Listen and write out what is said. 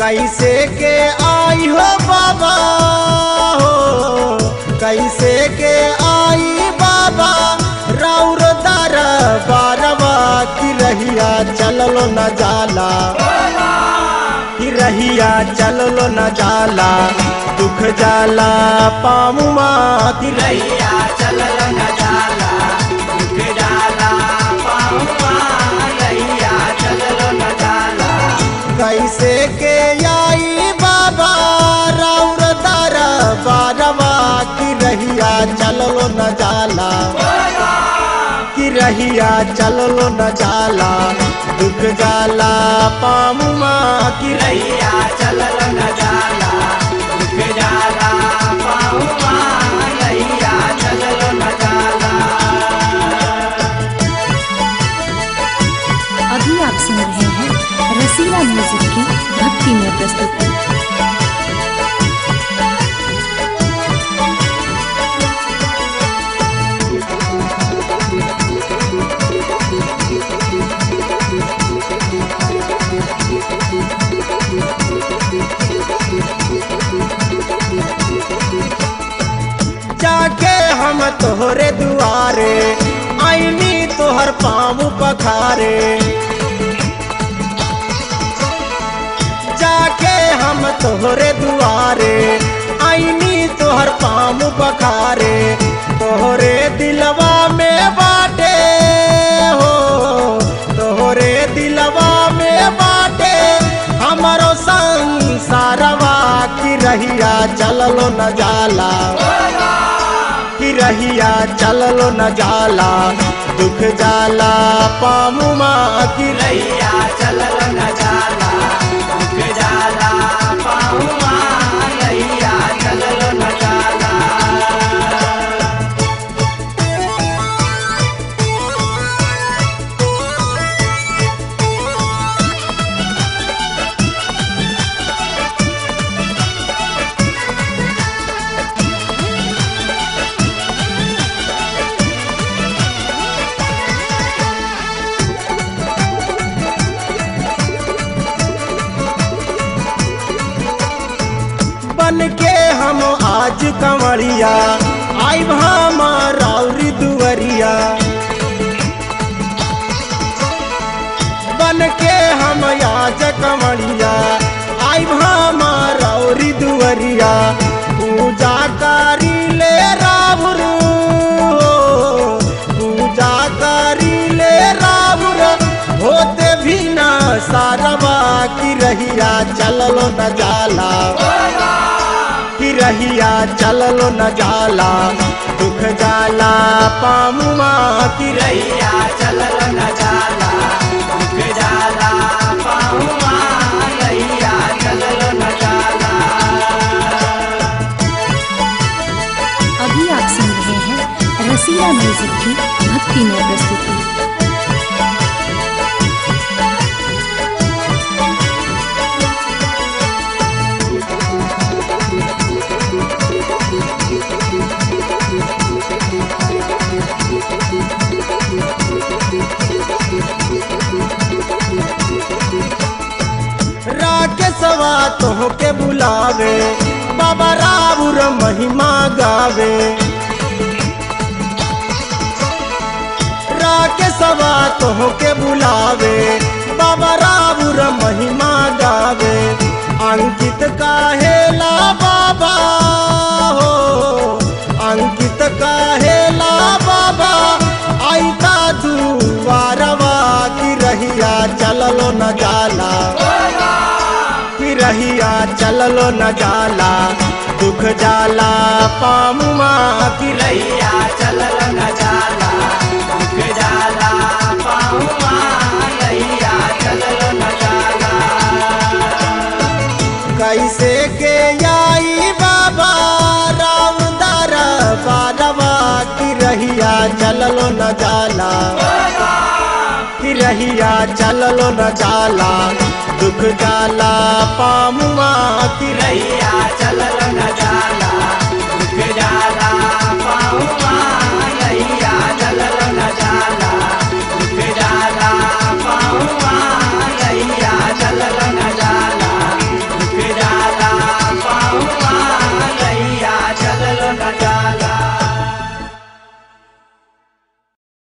कैसे के आई हो बाबा हो कैसे के आई बाबा राउर दर बारवा की रहिया चललो न जाला की रहिया चललो न जाला दुख जाला पामुमा की रहिया रैया चलल न जाला दुख जाला पाऊआ रैया चलल न जाला कैसे के आई बाबा राउर दर बारवा की रहिया चललो न जाला की रहिया चललो न जाला दुख जाला पामुमा की रहिया रैया चलल न जाला दुख जाला पाऊआ रैया चलल न जाला अभी आप सुन रहे हैं रसीला म्यूजिक की भक्ति में प्रस्तुति जाके हम तोहरे दुआरे आईनी तोहर पाँव पखारे जाके हम तोहरे दुआरे आईनी तोहर पाँव पखारे तोहरे दिलवा में बाटे हो तोहरे दिलवा में बाटे हमारो संसारवा की रहिया चललो न जाला की रहिया चललो न जाला दुख जाला पामुमा की रहिया रैया चलल न जाला दुख जाला पाऊआ रैया चलल न जाला बन के हम आज कंवरिया आई हमारी दुवरिया बन के हम आज कंवरिया आई हमारी दुवरिया पूजा करी ले राहुल पूजा करी ले राहुल होते भी ना सारवा की रहिया चललो न जाला की रहिया चललो न जाला दुख जाला पामुमा की रहिया रैया चलल न जाला दुख जाला पाऊआ रैया चलल न जाला अभी आप सुन रहे हैं रसीला म्यूजिक की भक्ति में प्रस्तुति राकेशवा तोह के बुलावे बाबा राउर महिमा गावे राकेशवा तोह के बुलावे बाबा राउर महिमा गावे अंकित काहेला बाबा हो अंकित काहेला बाबा आईता दुआरवा की रहिया चललो न जाला की रहिया चललो न जाला दुख जाला पामुमा की रहिया रैया चलल न जाला दुख जाला पाऊआ रैया चलल न जाला कैसे के आई बाबा राम दर बारवा की रहिया चललो न जाला की रहिया चललो न जाला दुख जाला पामुआ की रहिया रैया चलल न जाला दुख जाला